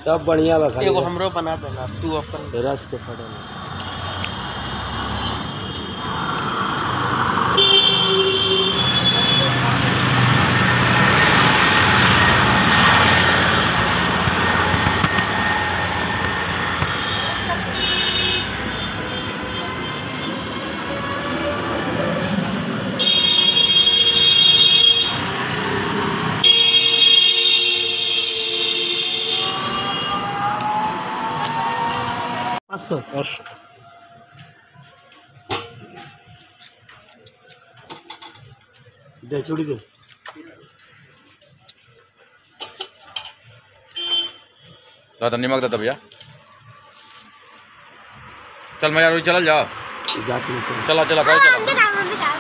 सब बढ़िया बा खाली एगो हमरो बना देना तू अपन रस के फटल पाँच सौ दे चूड़ी दे ला तो निमक दे भैया चल मैं यार चल जाओ जाके नीचे चला चला गाड़ी चला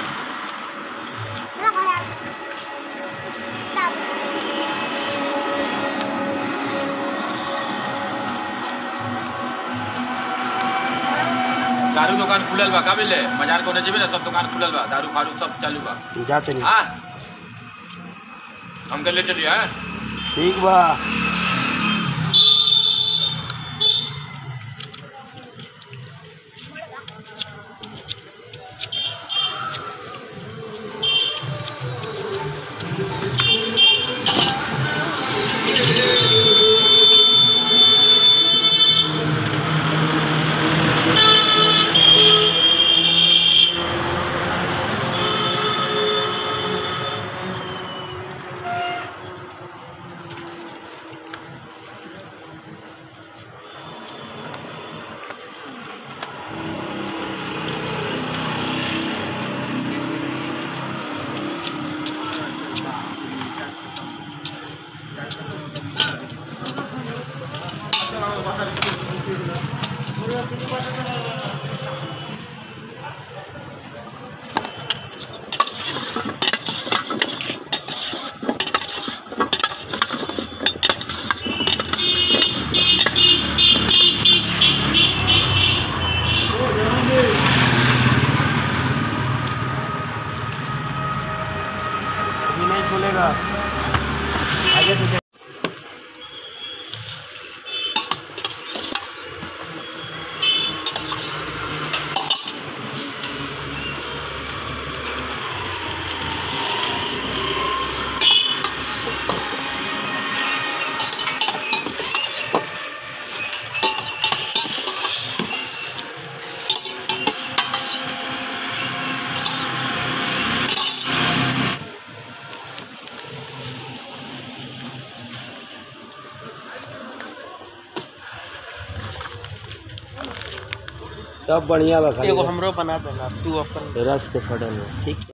दारू दुकान खुलल बा का मिले बाजार कोने जेबे ना सब दुकान खुलल बा दारू फारू सब चालू बा जाते नहीं हां हम कर ले चलिए हां ठीक बा अभी नहीं खुलेगा आगे पीछे सब बढ़िया बा खाली एगो हमरो बना देना तू अपन रस के फटल ठीक